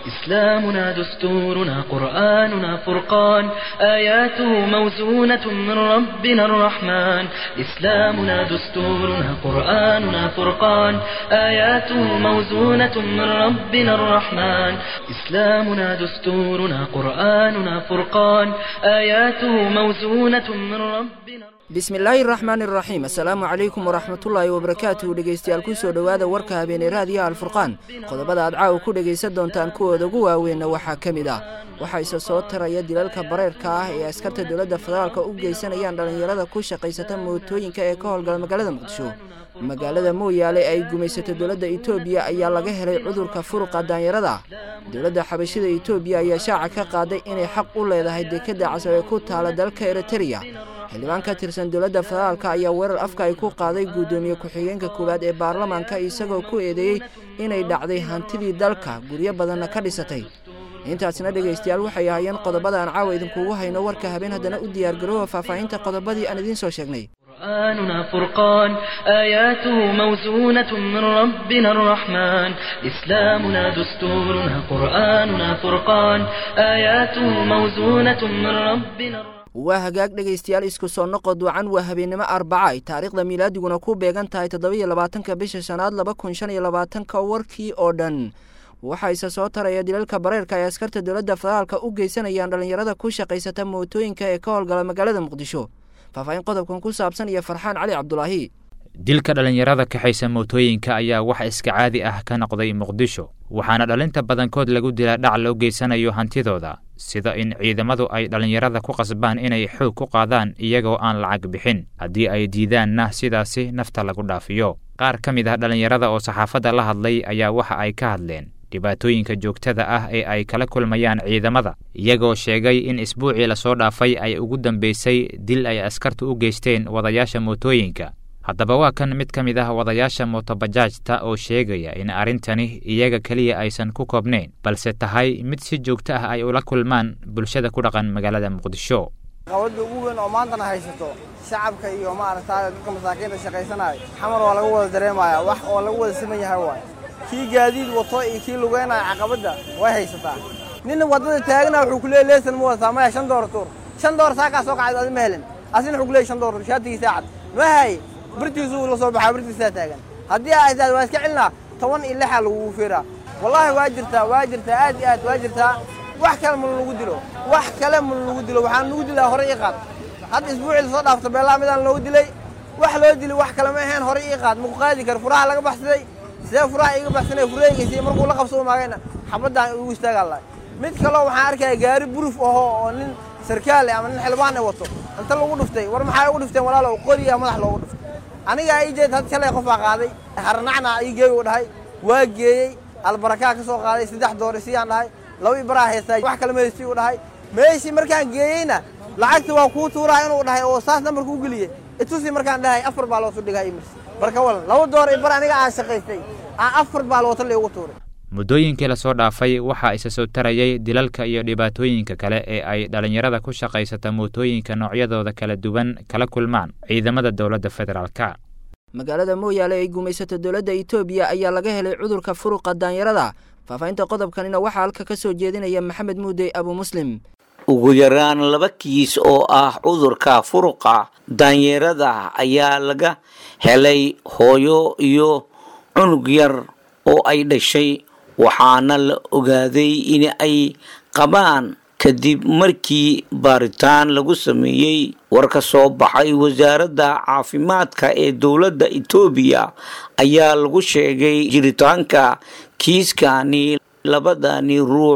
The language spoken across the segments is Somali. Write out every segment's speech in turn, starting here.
إسلامنا دستورنا قرآننا فرقان آياته موزونة من ربنا الرحمن إسلامنا دستورنا قرآننا فرقان آياته موزونة من ربنا الرحمن إسلامنا دستورنا قرآننا فرقان آياته موزونة من ربنا bismillaahi raxmaani raxiim assalaamu calaykum waraxmatullaahi wabarakaatuhu dhegeystayaal kusoo dhowaada warka habeeney raadiyaha alfurqaan qodobada aad caawa ku dhegaysan doontaan kuwooda ugu waaweyna waxaa ka mid ah waxaa isa soo taraya dilalka bareerka ah ee askarta dowladda federaalka u geysanayaan dhallinyarada ku shaqaysata mootooyinka ee ka howlgala magaalada muqdisho magaalada mooyaale ay gumaysato dowladda etoobiya ayaa laga helay cudurka furuqa daanyarada dowladda xabashida etoobiya ayaa shaaca ka qaaday inay xaq u leedahay dekadda casab ee ku taala dalka eritereya xildhibaan ka tirsan dowladda federaalka ayaa weerar afka ay ku qaaday guddoomiye ku-xigeenka koowaad ee baarlamaanka isagoo ku eedeeyey inay dhacday hantidii dalka guryo badanna ka dhisatay intaasina dhegaystayaal waxay ahaayeen qodobada aan caawa idinkugu hayno warka habeen haddana u diyaargaroowa faahfaahinta qodobadii aan idiin soo sheegnay قرآننا فرقان آياته موزونة من ربنا الرحمن إسلامنا دستورنا قرآننا فرقان آياته موزونة من ربنا الرحمن waa hagaag dhegaystayaal isku soo noqo duucan waa habeennimo arbaca ay taariikhda milaadiguna ku beegan tahay toddobiyo labaatanka bisha shanaad laba kun shan iyo labaatanka warkii oo dhan waxaa isa soo taraya dilalka bareerka ay askarta dowladda federaalka u geysanayaan dhallinyarada ku shaqaysata mootooyinka ee ka howlgala magaalada muqdisho faahfaahin qodobkan ku saabsan iyo farxaan cali cabdulaahi dilka dhallinyarada kaxaysa mootooyinka ayaa wax iska caadi ah ka noqday muqdisho waxaana dhalinta badankood lagu dilaa dhac loo geysanayo hantidooda sida in ciidamadu ay dhallinyarada ku qasbaan inay xoog ku qaadaan iyagoo aan lacag bixin haddii ay diidaanna sidaasi nafta lagu dhaafiyo qaar ka mid ah dhallinyarada oo saxaafadda la hadlay ayaa waxa ay ka hadleen dhibaatooyinka joogtada ah ee ay kala kulmayaan ciidamada iyagoo sheegay in isbuucii lasoo dhaafay ay ugu dambaysay dil ay askartu u geysteen wadayaasha mootooyinka haddaba waa kan mid ka mid ah wadayaasha mootobajaajta oo sheegaya in arrintani iyaga keliya aysan ku koobnayn balse tahay mid si joogto ah ay ula kulmaan bulshada ku dhaqan magaalada muqdisho qabadda ugu weyn oo maantana haysato shacabka iyo maaragtaa dadka masaakiinta shaqaysanaya xamar waa laga wada dareemaya wax oo lagu wada siman yahay waay kii gaadiid wato iyo kii lugeynaya caqabadda way haysataa ninna waddada taagna wuxuu ku leeyay leesan ma wadataa maya shan door tuur shan door saakaa soo kacay adi ma helin asina wuxuu ku leeyay shan door shaatigiisaa cad ma hay birtiisuu la soo baxaa birtiisaa taagan haddii ay tahay waa iska celinaa toban iyo lixaa lagugu fiiraa wallaahi waa jirtaa waa jirtaa aad iyo aad waa jirtaa wax kale ma lagu dilo wax kale ma lagu dilo waxaan lagu dilaa hore ii qaad hadda isbuucii lasoo dhaafto beellaa midaan loogu dilay wax loo dili wax kale ma ahayn hore ii qaad maku qaadi karo furaha laga baxsaday sidee furaha iiga baxsanay fureegaysa markuu la qabsoo maagayna xabaddaan igu istaagaa lahay mid kaloo waxaan arkaya gaari buruf ahoo oo nin sarkaale ama nin xildhibaan ay wato inta lagu dhuftay war maxaa ugu dhufteen walaalow qoriyaa madax loogu dhuftay anigaa ii jeed had shalay qofaa qaaday harnacna ii geey u dhahay waa geeyey albarakaa ka soo qaaday saddex doori siyaan dhahay laba i baraa haystaa wax kale meesii u dhahay meeshii markaan geeyeyna lacagta waa kuu tuuraha inuu dhahay oo saas nambarka u geliyey itusi markaan dhahay afar baa loosu dhigay imirsi marka walan laba door i bar aniga aan shaqaystay aan afar baa loota liigu tuuray muddooyinkii lasoo dhaafay waxaa isa soo tarayay dilalka iyo dhibaatooyinka kale ee ay dhallinyarada ku shaqaysata mootooyinka noocyadooda kala duwan kala kulmaan ciidamada dowladda federaalka magaalada mooyaale ay gumaysato dowladda etoobiya ayaa laga helay cudurka furuqa daanyarada faahfaahinta qodobkanina waxaa halka ka soo jeedinaya maxamed muudey abu muslim ugu yaraan laba kiis oo ah cudurka furuqa daanyarada ayaa laga helay hooyo iyo cunug yar oo ay dhashay waxaana la ogaaday in ay qabaan kadib markii baaritaan lagu sameeyey war ka soo baxay wasaaradda caafimaadka ee dowladda etoobiya ayaa lagu sheegay jiritaanka kiiskani labadani ruux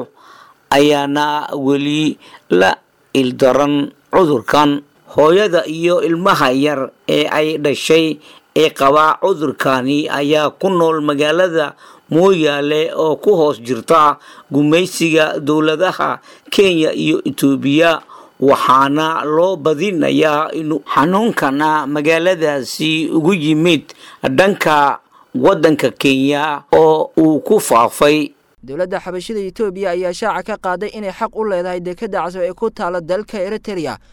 ayaana weli la ildaran cudurkan hooyada iyo ilmaha yar ee ay dhashay ee qabaa cudurkani ayaa ku nool magaalada mooyaale oo ku hoos jirta gumaysiga dowladaha kenya iyo etoobiya waxaana loo badinayaa inuu xanuunkana magaaladaasi ugu yimid dhanka waddanka kenya oo uu ku faafay dowladda xabashida etoobiya ayaa shaaca ka qaaday inay xaq u leedahay dekadda casab ee ku taala dalka eritereya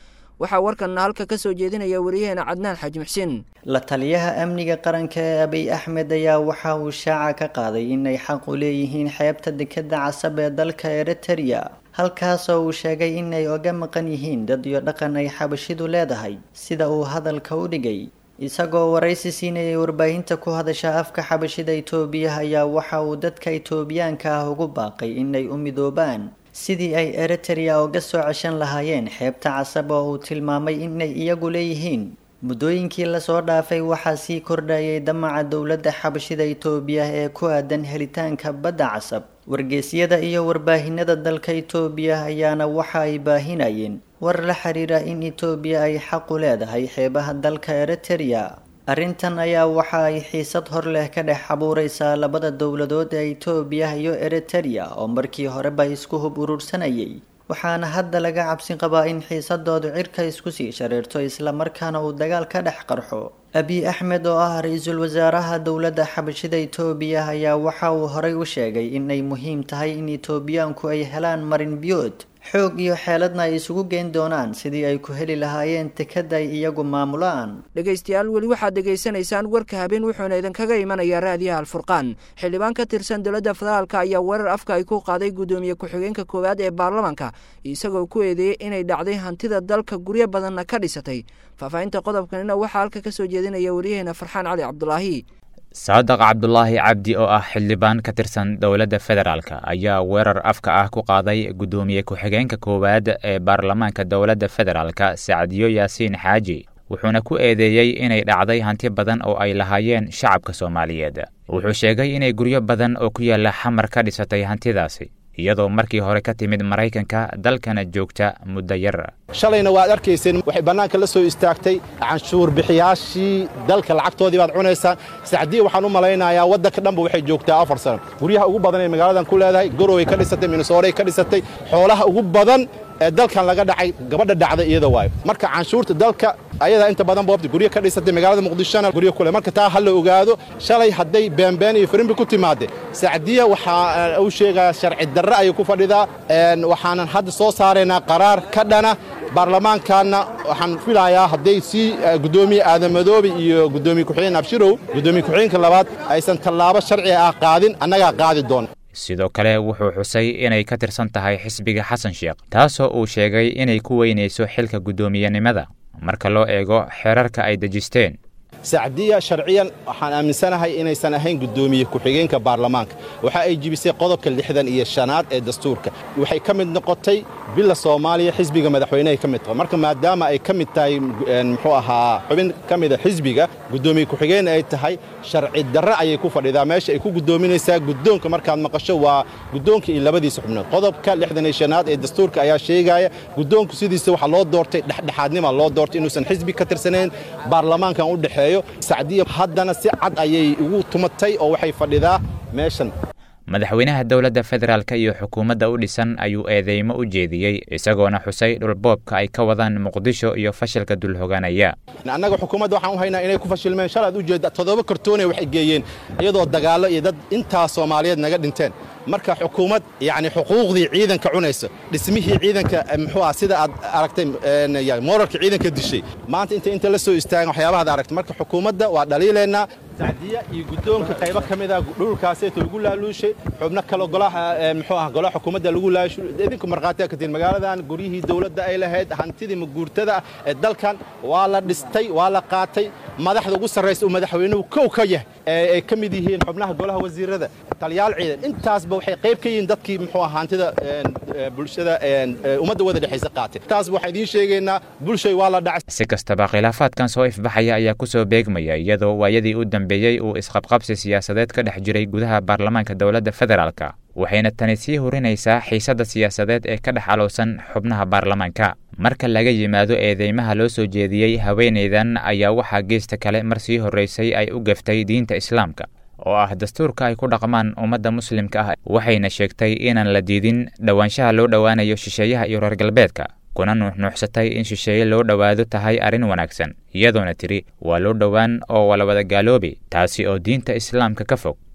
waxaa warkanna halka ka soo jeedinaya wariyaheena cadnaan xaaji muxsiin la taliyaha amniga qaranka ee abiy axmed ayaa waxa uu shaaca ka qaaday inay xaq u leeyihiin xeebta dekeda casab ee dalka eritereya halkaasoo uu sheegay inay oga maqan yihiin dad iyo dhaqan ay xabashidu leedahay sida uu hadalka u dhigay isagoo waraysi siinayay warbaahinta ku hadasha afka xabashida itoobiya ayaa waxa uu dadka itoobiyaanka ah ugu baaqay inay u midoobaan sidii ay eritereya uga soo ceshan lahaayeen xeebta casab oo uu tilmaamay inay iyagu leeyihiin muddooyinkii lasoo dhaafay waxaa sii kordhayay damaca dowladda xabashida itoobiya ee ku aadan helitaanka badda casab wargeysyada iyo warbaahinada dalka itoobiya ayaana waxa ay baahinayeen war la xiriira in itoobiya ay xaqu leedahay xeebaha dalka eritereya arrintan ayaa waxa ay xiisad hor leh ka dhex abuureysaa labada dowladood ee itoobiya iyo eritereya oo markii horeba isku hub urursanayay waxaana hadda laga cabsi qabaa in xiisadoodu cirka isku sii shareerto islamarkaana uu dagaal ka dhex qarxo abiy axmed oo ah ra-iisul wasaaraha dowladda xabashida itoobiya ayaa waxa uu horay u sheegay inay muhiim tahay in itoobiyaanku ay helaan marin biyood xoog iyo xeeladna ay isugu geyn doonaan sidii ay ku heli lahaayeen tekada ay iyagu maamulaan dhegaystayaal weli waxaad dhegaysanaysaan warka habeen wuxuuna idinkaga imanayaa raadiyaha alfurqaan xildhibaan ka tirsan dowladda federaalka ayaa weerar afka ay ku qaaday guddoomiye ku-xigeenka koowaad ee baarlamaanka isagoo ku eedeeyey inay dhacday hantida dalka guryo badanna ka dhisatay faahfaahinta qodobkanina waxaa halka ka soo jeedinaya waryaheena farxaan cali cabdulaahi saadaq cabdulaahi cabdi oo ah xildhibaan ka tirsan dowladda federaalk ayaa weerar afka ah ku qaaday guddoomiye ku-xigeenka koowaad ee baarlamaanka dowladda federaalk sacdiyo yaasiin xaaji wuxuuna ku eedeeyey inay dhacday hanti badan oo ay lahaayeen shacabka soomaaliyeed wuxuu sheegay inay guryo badan oo ku yaalla xamar ka dhisatay hantidaasi iyadoo markii hore ka timid maraykanka dalkana joogta muddo yar shalayna waad arkayseen waxay bannaanka la soo istaagtay canshuur bixiyaashii dalka lacagtoodii baad cunaysaan sacdiya waxaan u malaynayaa waddanka dhanba waxay joogtaa afar sano guryaha ugu badan ee magaaladan ku leedahay goroway ka dhisatay minnesooray ka dhisatay xoolaha ugu badan ee dalkan laga dhacay gabadha dhacda iyada waayo marka canshuurta dalka ayadaa inta badan boobta guryo ka dhisatay magaalada muqdishona guryo kule marka taa ha la ogaado shalay hadday beenbeen iyo firimbi ku timaadde sacdiya waxaa uu sheegaa sharci darre ayay ku fadhidaa waxaanan hadda soo saaraynaa qaraar ka dhana baarlamaankaanna waxaan filayaa hadday sii guddoomiye aadan madoobe iyo guddoomiye ku-xigeen abshirow guddoomiye ku-xigeenka labaad aysan tallaabo sharci ah qaadin annagaa qaadi doona sidoo kale wuxuu xusay inay ka tirsan tahay xisbiga xasan sheekh taasoo uu sheegay inay ku weynayso xilka guddoomiyenimada marka loo eego xeerarka ay dejisteen sacdiya sharciyan waxaan aaminsanahay inaysan ahayn guddoomiye ku-xigeenka baarlamaanka waxa ay jibisay qodobka lixdan iyo shanaad ee dastuurka waxay ka mid noqotay bila soomaaliya xisbiga madaxweynehay ka mid tahay marka maadaama ay ka mid tahay muxuu ahaa xubin ka mida xisbiga guddoomiye ku-xigeen ay tahay sharci darre ayay ku fadhidaa meesha ay ku guddoominaysaa guddoonka markaad maqasho waa guddoonka iyo labadiisa xubnood qodobka lixdan iyo shanaad ee dastuurka ayaa sheegaya guddoonku sidiisa waxaa loo doortay dhexdhexaadnima loo doortay inuusan xisbi ka tirsanayn baarlamaankan u dhexeeyo sacdiya haddana si cad ayay ugu tumatay oo waxay fadhidaa meeshan madaxweynaha dowladda federaalk iyo xukuumadda u dhisan ayuu eedeymo u jeediyey isagoona xusay dhulboobka ay ka wadaan muqdisho iyo fashilka dulhoganaya annaga xukuumadda waxaan u haynaa inay ku fashilmeen shalaad u jeedda toddoba kartoonay waxay geeyeen iyadoo dagaallo iyo dad intaa soomaaliyeed naga dhinteen marka xukuumad yacni xuquuqdii ciidanka cunayso dhismihii ciidanka muxuu ah sida aad aragtay mooralka ciidanka dishay maanta inta inta la soo istaagan waxyaabahaad aragtay marka xukuumadda waa dhaliilaynaa sacdiya iyo guddoonka qaybo ka mid ah dhulkaaseeto lagu laaluushay xubno kale golaha muxuu ah golaha xukuumadda lagu laashu idinku markhaatiya ka tihin magaaladan guryihii dowladda ay lahayd hantidii maguurtada ah ee dalkan waa la dhistay waa la qaatay madaxda ugu sarraysa uu madaxweynuhu kow ka yahay ee ay ka mid yihiin xubnaha golaha wasiirada taliyaal ciidan intaasba waxay qayb ka yihiin dadkii muxuu ah hantida bulshada ummadda wada dhexaysa qaatay taas waxaan idiin sheegaynaa bulshay waa la dhacay si kastaba khilaafaadkan soo ifbaxaya ayaa ku soo beegmaya iyadoo waayadii u dambeeyey uu isqabqabsi siyaasadeed ka dhex jiray gudaha baarlamaanka dowladda federaalk waxayna tani sii hurinaysaa xiisadda siyaasadeed ee ka dhex alowsan xubnaha baarlamaanka marka laga yimaado eedeymaha loo soo jeediyey haweenaydan ayaa waxaa geesta kale mar sii horraysay ay u gaftay diinta islaamka oo ah dastuurka ay ku dhaqmaan ummadda muslimka ah waxayna sheegtay inaan la diidin dhowaanshaha loo dhowaanayo shisheeyaha iyo reer galbeedka kuna nuuxnuuxsatay in shisheeye loo dhowaado tahay arrin wanaagsan iyadoona tidhi waa loo dhowaan oo waa la wada gaaloobi taasi oo diinta islaamka ka fog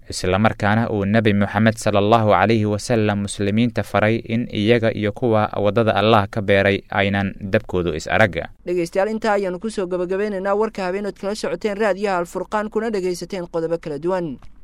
islamarkaana uu nebi moxamed sala allahu calayhi wasalam muslimiinta faray in iyaga iyo kuwa waddada allah ka beeray aynan dabkoodu is aragga dhegaystayaal intaa ayaanu kusoo gabagabeynaynaa warka habeenood kala socoteen raadiyaha alfurqaan kuna dhegaysateen qodobo kala duwan